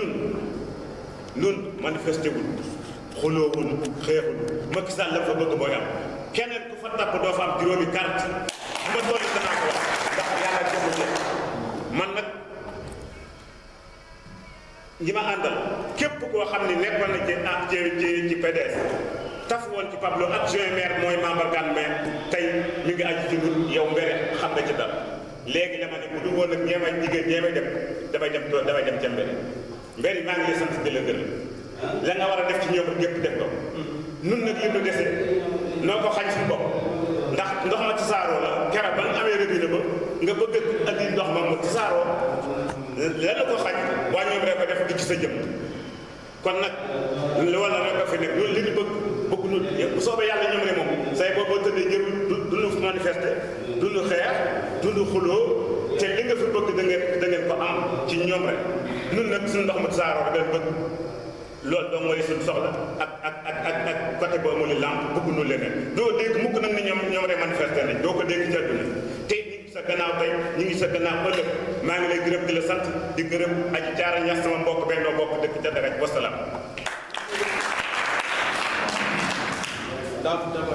nun nun manifesté wul xuloowul xeexul Macky Sall la fa bëgg mooy am keneen ku fa tapp doo fa am juróomi carte bu ma tolli danaa ko wax ndax yàlla jëmul man nag ñi ma àndal képp koo xam ne nekkoon na ci ah ci ci ci PDS taf woon ci Pablo adjoint maire mooy membre gan maire tey mi ngi aju ci ñun yow mbere xam nga ci dal léegi dama ne bu du woon ak ñeemay jigéen ñeemay dem damay dem tool damay dem ca mbere mbere maa ngi lay sant di la gërëm la nga war a def ci ñoom ñëpp def ko nun nag li nu dese noo ko xañ suñu bopp ndax ndox ma tasaaroo la keroog ba nga amee robinet ba nga bëgg a andi ndox ma mu tasaaroo lan la ko xañ waa ñoom rek ko def di ci sa jëm kon nag lu wala rek a fi nekk ñun li ñu bëgg bëgg nu bu soobee yàlla ñoom ne moom say boo boo tëddee jërul du nu manifester du nu xeex du nu xuloo te li nga fi bëgg da ngeen da ngeen ko am ci ñoom rek nun nag suñu ndox mu tasaaroo rek lañ bëgg loolu doo mooy suñu soxla ak ak ak ak ak côté boo amul lamp bëgg nu leneen doo dégg mukk nag ni ñoom ñoom rek manifester nañ doo ko dégg ci àdduna tey ñu ngi sa gannaaw tey ñu ngi sa gannaaw ëllëg maa ngi lay gërëm di la sant di gërëm aji jaara ñax sama mbokk bennoo bokk dëkk ca daraj wasalaam daal dafa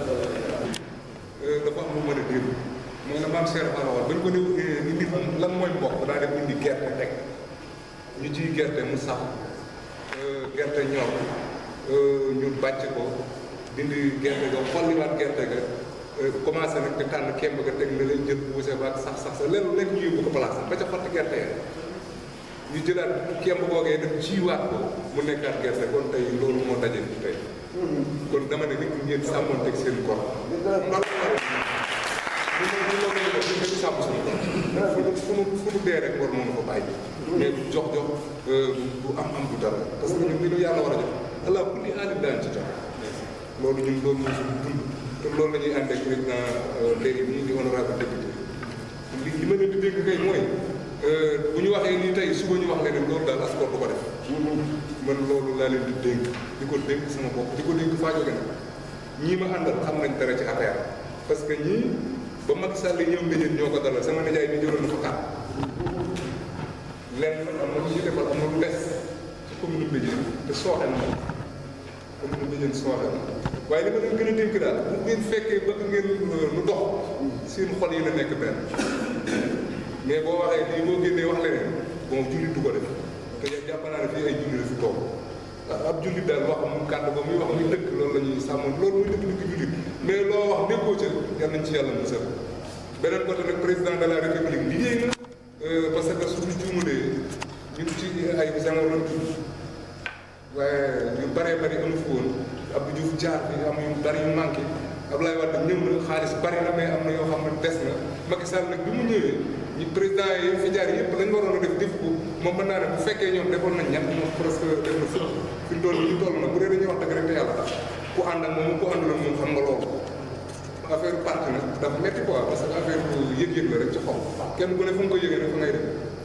dafa am lu mën a dégg mooy la maam Cheikh Fall wax ba ñu ko ne ni nit lan mooy mbokk daa def indi gerte teg ñu ciy gerte mu sax gerte ñor ñu bàcc ko dindi gerte ga xolliwaat gerte ga commencé nag di tànn kemb ga teg na leen jël buuse ba ak sax sax sa lenn lekk ñu yóbbu ko place ba ca xotti gerte ya ñu jëlaat kemb googee def jiwaat ko mu nekkaat gerte kon tey loolu moo daje fi tey kon dama ne nit ngeen sàmmoon teg seen kor loolu ñu ne ñu loolu ñu dañu sàmm suñu kor fu nu fu nu fu nu dee rek war moom ko bàyyi mais du jox jox bu am am du dara parce que ñun li ñu yàlla war a jox allah kulli aalim daan ci jox loolu ñun loolu mooy suñu dund te loolu la ñuy ànd ak président léegi nii di honorable député li li ma leen di dégg kay mooy bu ñu waxee nii tey suba ñu wax leneen loolu daal askan du ko def man loolu laa leen di dénk di ko dénk sama bopp di ko dénk faajo gën ñii ma àndal xam nañ dara ci affaire parce que ñii ba Macky Sall ñëw mbéjéen ñoo ko dalal sama nijaay mi jëloon na fa kàtt lenn am na lu ñu defal am na lu des ci commune Mbéjéen te sooxe na moom commune Mbéjéen sooxe na waaye li ma leen gën a dénk daal bu ngeen fekkee bëgg ngeen lu dox seen xol yi la nekk benn mais boo waxee lii boo génnee wax leneen bon jullit du ko def te jàpp naa ne fii ay jullit la fi toog ndax ab jullit daal wax mu kàddu ba muy wax muy dëkk loolu la ñuy sàmm loolu muy dëkk dëkk jullit mais loo wax nekkoo ca yal nañ ci yàlla musal beneen côté nag président de la république liggéey na parce que suñu juumalee ñun ci ay Senghor lañ tudd waaye yu bëree bëri amu fi woon Abdou Diouf jaar fi am yu bëri yu manqué Abdoulaye Wade ñëw na xaalis bëri na mais am na yoo xam ne des na Macky Sall nag bi mu ñëwee ñu président yi fi jaar yëpp lañ waroon a def def ko moom mën naa ne bu fekkee ñoom defoon nañ ñett moom presque def na fukk fi mu toll nii ñu toll nag bu dee dañuy wax dëgg rek te yàlla tax ku ànd ak moom ku àndul ak moom xam nga loolu affaire parti nag dafa métti quoi parce que affaire bu yëg-yëg la rek ci xol kenn ku ne fu nga ko yëgee rek fa ngay def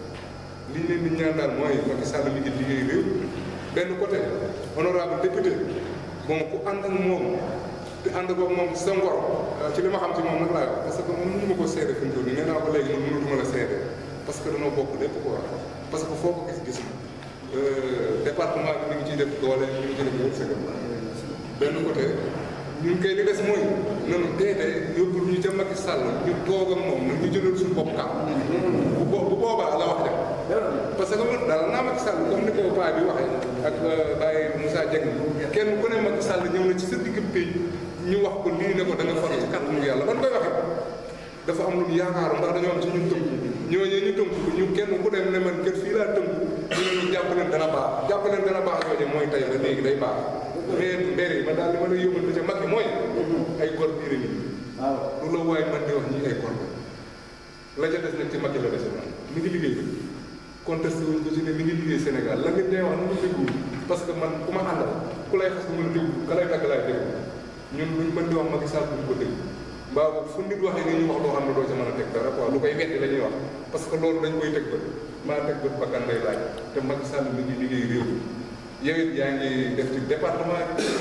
li ñu leen di ñaan daal mooy Macky Sall mi ngi liggéey réew benn côté honorable député bon ku ànd ak moom te ànd ko moom sa ngor ci li ma xam ci moom nag laa parce que man mënu ma ko seede fi mu toll nii nee naa ko léegi man mënatuma la seede parce que dañoo bokk lépp quoi parce que foo ko gis gis na département bi mi ngi ciy def doole mi ngi ciy def wërsëgam benn côté ñun kay li des mooy nanu teete yóbbu ñu ca Macky Sall ñu toog ak moom nag ñu jëlal suñu bopp kam bu bo bu boobaa la wax dem parce que man daal naa Macky Sall comme ni ko paa bi waxee ak Baye Moussa Dieng kenn ku ne Macky Sall ñëw na ci sa digg pays ñu wax ko lii ne ko da nga faral ci kàttanu yàlla ban koy waxee dafa am lu ñu yaakaaru ndax dañoo am ci ñun tënku ñooñu ñu tënku ñu kenn ku dem ne man kër fii laa tënku ñu ne ñu jàpp leen dana baax jàpp leen dana baax yooyu mooy tey la léegi day baax mais mbére yi man daal li ma lay yóbbal ca mag yi mooy ay gor biir yi lu la waay man di wax ñi ay gor la ca des nag ci mag yi la dese man mi ngi liggéey bi contesté wuñ ko ci ne mi ngi liggéey Sénégal la ngeen day wax nu mu déglu parce que man ku ma àndal ku lay xas bu mën a déglu ka lay tagg laay déglu ñun luñ mën di wax Macky Sall duñ ko déglu mbaa boobu fu nit waxee ni ñu wax loo xam ne doo ca mën a teg dara quoi lu koy weddi la ñuy wax parce que loolu dañ koy teg bët maa teg bët bakkan lay laaj te Macky Sall mi ngi liggéey réew mi yow it yaa ngi def ci département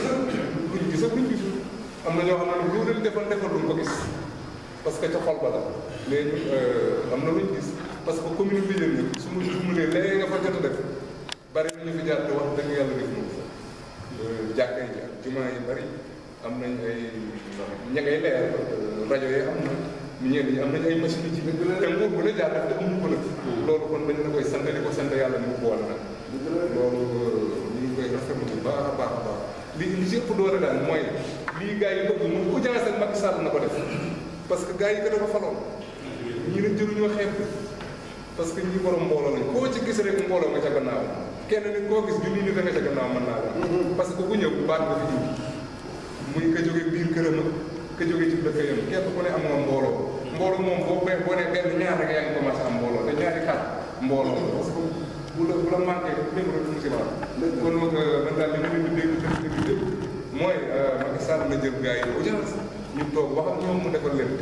bi luñ gis ak luñ gisul am na ñoo xam ne lu leen defal defal luñ ko gis parce que ca xol ba la mais ñun am na luñ gis parce que commune bi yéen su ma jumlee léegi nga fa jot a def bari ñu fi jaar te wax dëgg yàlla def moom jàkka yi ak jumaa yi bari am nañ ay ña ngay leer rajo yi am na ñenn ñi am nañ ay machine yi ci te nguur bu ne jaar def te amuñu ko nag loolu kon dañ la koy sant di ko sant yàlla ni mu boole nag loolu ñu ngi koy rafetlu bu baax a baax a baax li li ci ëpp doole daal mooy lii gars yi bëgg mu audience ak Macky Sall na ko def parce que gars yi ko dafa faloon ñi ne jëruñoo xeeb parce que ñi borom mbooloo lañ koo ci gis rek mbooloo nga ca gannaaw kenn nit koo gis junni nit a nga ca gannaaw mën naa la parce que ku ñëw baat nga fi indi muy ka jóge biir këram ak ka jóge ci dëkk yam képp ku ne am nga mbooloo mbooloo moom boo be boo ne benn ñaar rek yaa ngi commencé am mbooloo te ñaari kat mbooloo parce que bu la bu la manqué lépp rek musiba kon nag man daal li ma leen di dégg dégg dégg lépp mooy Macky Sall na jël gars yi audience ñu toog wax ak ñoom mu defal leen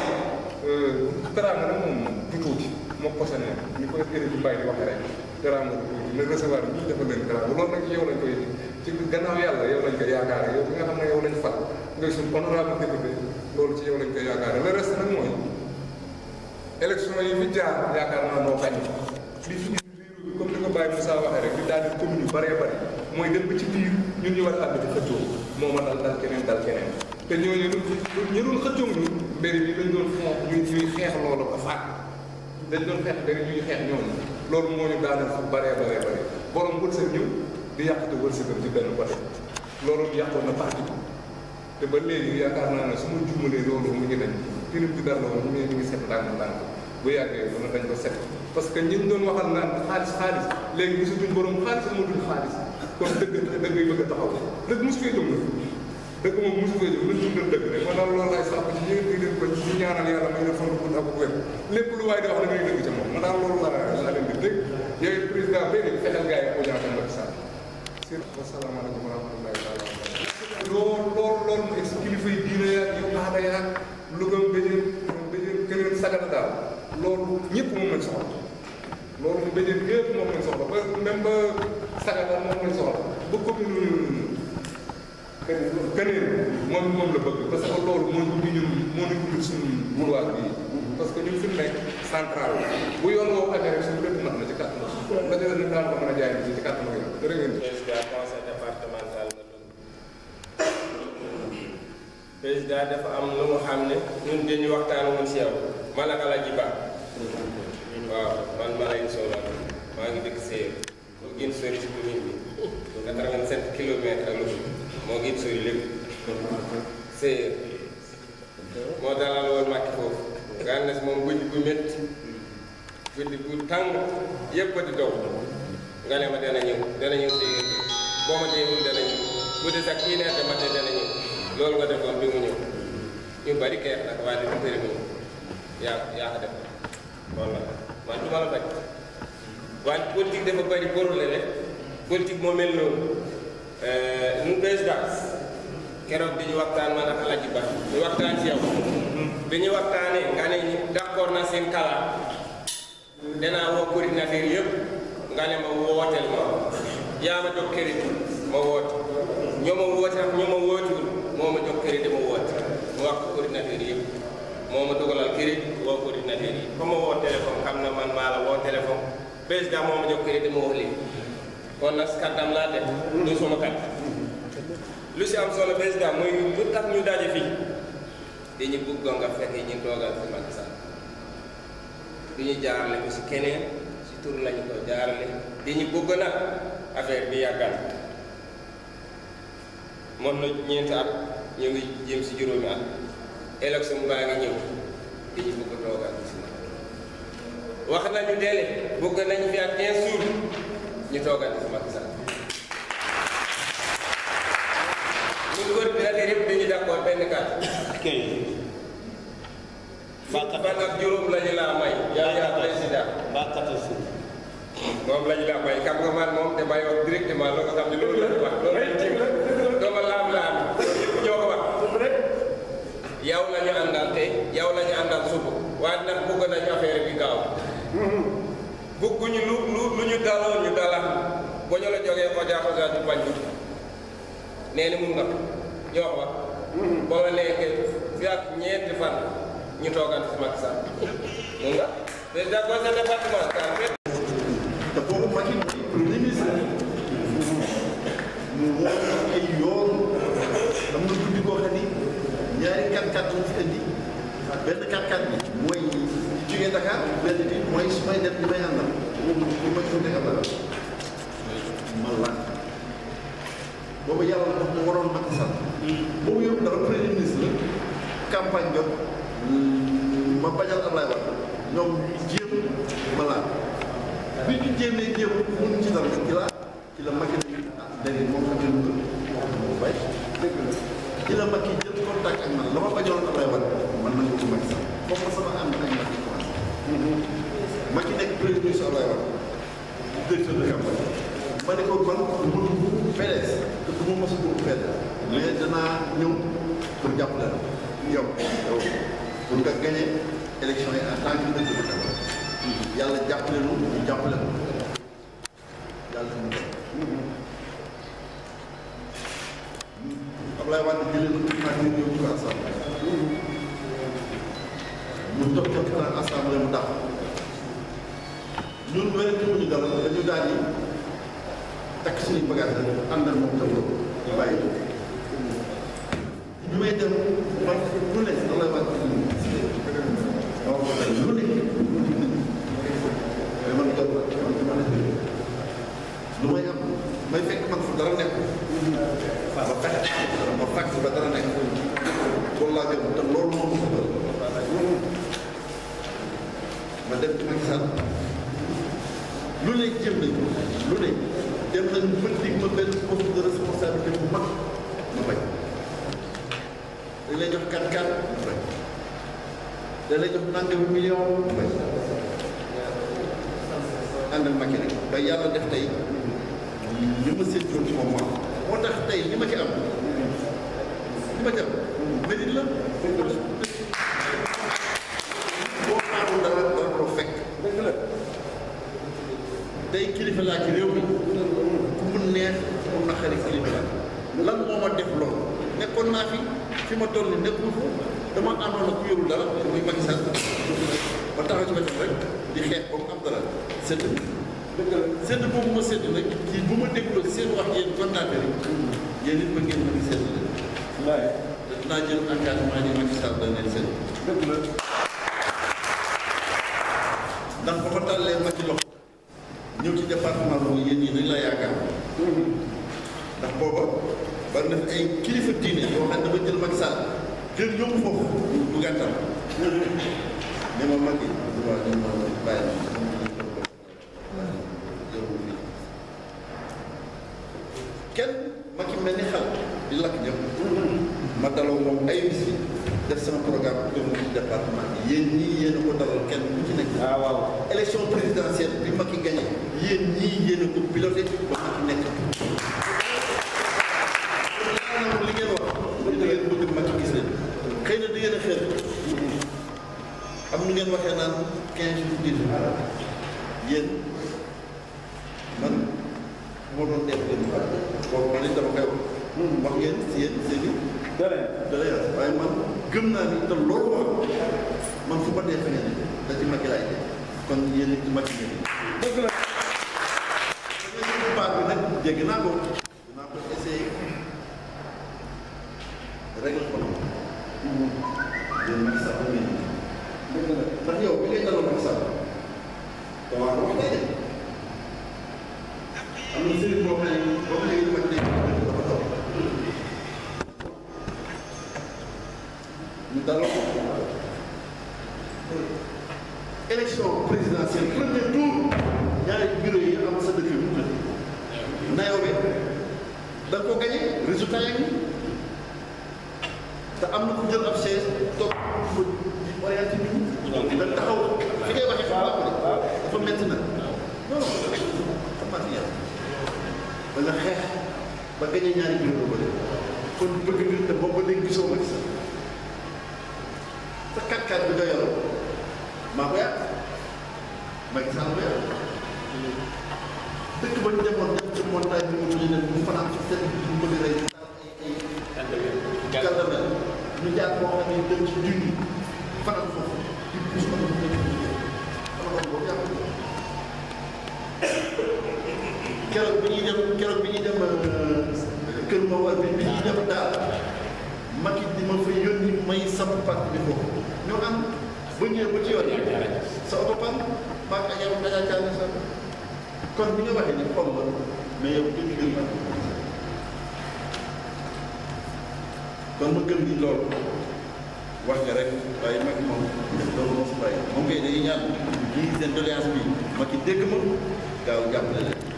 teraanga nag moom du tuuti moo posone ñu koy ëri bi mbay di waxee rek teraanga du tuuti na recevoir ñii defal leen teraanga loolu nag yow lañ koy ci gannaaw yàlla yow lañ koy yaakaare yow bi nga xam ne yow lañ fal ngay suñ honorable député loolu ci yow lañ koy yaakaare le reste nag mooy élection yi fi jaar yaakaar naa noo bañ li fi indi réew bi comme ni ko Baye Moussa waxee rek di daal di commune yu bëree bëri mooy dem ba ci biir ñun ñu war a ànd di xëccoo moo ma dal dal keneen dal keneen te ñooñu ñu doon xëccoo ñu mbir yi dañ doon fond ñu ñuy xeex loolu ba faat dañ doon xeex mbir ñuy xeex ñooñu loolu moo ñu daaneel fu bëree bëree bëri borom wërsëg ñëw di yàqute wërsëgam ci benn côté loolu yàqoon na parti te ba léegi yaakaar naa ne su ma juumalee loolu mu ngi dañ tirim ci dara woon ñu ngi set ndànk ndànk bu yàggee dana dañ ko set parce que ñi doon waxal naan xaalis xaalis léegi gisatuñ borom xaalis amatuñ xaalis kon dëgg dëgg yi bëgg a taxaw dëgg mosu fee jóg na dëgg moom mosu fee jóg nañ dundal dëgg rek man daal loolu laay sàpp ci ñi ngi leen ko ci ñaanal yàlla may leen fan gudd ak wér lépp lu waay di wax da ngay dëgg ca moom man daal loolu laa laa leen di dégg yow président béy nañ fexeel gars yi audience ak Macky Sall sir wasalaamaaleykum wa rahmatullahi taala loolu loolu loolu mu ex kilifa yi diine yaag yow aada yaag Louga mbéjeen mbéjeen keneen sagana daal loolu ñëpp moom lañ soxla loolu mu mbéjeen yëpp moom lañ soxla ba même ba sagana moom lañ soxla ba commune keneen moom moom la bëgg parce que loolu moo ñu ñun moo ñu ubbil suñu boulevard bi parce que ñun fi mu nekk central bu yoon woowu amee rek suñu lépp mat na ci kàttan la dina ñu daan ko mën a jaay ci kàttan ak yow jërë ngeen président conseil départemental na président dafa am lu mu xam ne ñun dañuy waxtaan woon si yow man ak Alaaji Ba waaw man ma lay soxla maa ngi dëkk Sèye moo gën sori si commune bi 87 kilomètres ak lu moo gën sori lépp Sèye moo dalal woon Macky foofu nga ne moom guddi bu métti guddi bu tàng yëpp di dow nga ne ma dana ñëw dana ñëw Sèye boo ma déewul dana ñëw bu dee sax kii neete ma dana ñëw loolu nga defoon bi mu ñëw ñu bari keex nag waaye du bëri mu yaa yaa ko def walla man du ma la bañ wante politique dafa bari borule rek politique moo mel noonu ñun président keroog bi ñu waxtaan man ak Alaaji Ba ñu waxtaan ci yow bi ñu waxtaanee nga ne ñu d'accord na seen kalaat danaa woo coordinateur yëpp nga ne ma wooteel ma yaa ma jox crédit ma woote ñoo ma woote ak ñoo ma wootiwul moo ma jox crédit ma woote mu wax ko coordinateur yëpp moo ma dugalal crédit woo coordinateur yi comme ma woo téléphone xam na man maa la woo téléphone président moo ma jox crédit ma wax lii kon nag kàttam laa def du suma kat lu si am solo président mooy lu tax ñu daje fii dañu bëgg nga fekk ñu toogal fi Macky Sall du ñu jaarale ko si keneen si tur lañu ko jaarale dañu bëgg nag affaire bi yàggal moom na ñeenti at ñu ngi jëm si juróomi at élection baa ngi ñëw dañu bëgg toogal si ma wax nañu délai bëgg nañu fi ak 15 jours ñu toogal si Macky Sall ñun coordinateur yëpp dañuy d'accord benn kàddu kay fan ak juróom la ñu laa may yow yaa président mbaa katasi moom la ñu laa may xam nga man moom damay wax directement loo ko xam ne loolu la ñu wax loolu la ñu ci dooma laam laam ñëpp ñoo ko wax yow la ñu àndal te yow la ñu àndal suba waaye nag bëgg nañu affaire bi gaaw bëgguñu lu lu lu ñu daloon ñu dalaat ba ñu la jógee oja oja du bañ nee ni mun nga ñoo ko wax boo la nekkee fi ak ñeenti fan ñu toogal si Macky Sall mun nga président conseil départemental te boobu Macky premier ministre 4x4 bi mooy jógee Dakar benn bi mooy su may dem li may àndal pour ma ñu nekk la ma laaj boobu yàlla daf ma waroon Macky Sall boobu yëpp dara premier ministre la campagne jot ma bañal Ablaye Wade ñoom ñu jéem ma laaj bi ñu jéemee jéem mënuñ ci dara ci la ci la Macky ne ah léegi moom xam ne lu ko bay dëgg la ci la Macky jël contact ak man la ma bañoon Ablaye Wade man na ko Macky Sall foofu sama am ak Macky commencé Macky nekk premier ministre Ablaye Wade directeur de campagne ma ne ko man mënu PDS te du ma mos a dugg PDS mais danaa ñëw pour jàppale la yow yow pour nga gagné élection yi en tant que directeur de campagne yàlla jàppale lu ñu jàppale ko yàlla ñu Ablaye Wade jëlee ko primature yóbbu ko assemblée mu toog toog temps assemblée mu dàq ñun wérante wuñu dara dañu daal di takk suñuy bagage rek àndal moom tam ñu bàyyi ko bi may dem man lu ne Ablaye Wade waaw lu ne mais man jot na man dama ne lu may am may fekk man fu dara nekk ma fexe ma fàkk ba dara nekk loolu laa gëm te loolu moo ko bëgg ma dem ci Macky Sall lu ne jéem nañ ko lu ne dem nañ ba dig ma benn poste de responsabilité bu mag ma bañ dañ lay jox 4 4 ma bañ dañ lay jox nangami million ma bañ ànd ak Macky rek ba yàlla def tey li ma séntu ci moom moo moo tax tey li ma ci am li ma ci am mérite la boo xaarul dara dara ko fekk tey kilifa laa ci réew mi ku mu neex ku mu naqari kilifa laa lan moo ma def loolu nekkoon naa fi fi ma toll ni nekkul fa dama àndoon ak ku yorul dara muy Macky Sall ba taxaw ci wetam rek di xeex ba mu am dara sëdd sëdd boobu ma sëdd nag ci bu ma dégloo seen wax yéen coordinateur yi yéen it ma ngeen mën a sëdd leen te dinaa jël engagement ni Macky Sall da leen sëdd ndax ba ma tàllee ma ci loxo ñëw ci département boobu yéen ñi dañ la yaakaar ndax booba bari na fi ay kilifa diine yoo xam ne dama jël Macky Sall jël yóbbu foofu bu gàttal ne ma Macky waaw ñu ma bàyyi kenn Macky mel ni xal di lakk ñëpp ma daloo moom ay bis yi def sama programme pour mu ci département bi yéen ñii yéen a ko dalal kenn ku ci nekk. ah waaw. élection présidentielle bi Macky gagné yéen ñii yéen a ko piloté ba Macky nekk. maanaam li ngeen wax da ngeen bëgg Macky gis leen xëy na da ngeen a xeer am nu ngeen waxee naan 15 jours 10 jours yéen man moo doon def dëgg boobu man it dama koy wax. wax ngeen si yéen seen i. dara dara yor waaye man gëm naa ni te loolu wax man fu ma dee fa ngeen da ci Macky laay dee kon yéen it ci Macky ngeen dëgg la. bu baax bi nag jéggi naa ko dinaa ko essayé régler ko yéen Macky Sall ba ngeen dëgg la. ndax yow bi ngay dalal Macky Sall te waa wax day dem am na sëriñ boo xam ne boo xam ne ñu mag nekk dafa taw ñu dalal ko élection présidentielle premier tour ñaari bureau yi am sa dëkk bi Nayobe da nga ko gagné résultat yi ngi te am na ku jël ab chaise toog ko di orienté nit ñi da taxaw fi ngay waxee xam naa ko de dafa métti na non non xam naa fi yàlla da nga xeex ba gagné ñaari bureau ba kon bëgg nga te boobu ba léegi gisoo Macky Sall sa kàkkaat bi nga yor maa ko yàq Macky Sall ko yàq dëkk ba ñu demoon dem ci montagne bi mu tudd leen mu fanaan ci seen bi mu bëgg rey daal ay ay gàllankoor ñu jaar boo xam ne dem ci junni fanaan foofu di pousse ko mu nekk ci sama loolu boobu yàqu keroog bi ñuy dem keroog bi ñuy dem kër ma war bi bi ñuy dem daal Macky di ma fa yónni may samp parti bi foofu ñoo am bu ñëwee ba ci yoon yi sa oto pan maag ak yow dañaa caane sa kon bi nga waxee ni xol la mais yow jënd mbir la kon ma gëm ni loolu wax nga rek waaye mag moom loolu moo fi bàyyi moom kay dañuy ñaan lii seen doléance bi ma ki dégg ma gaaw jàppale leen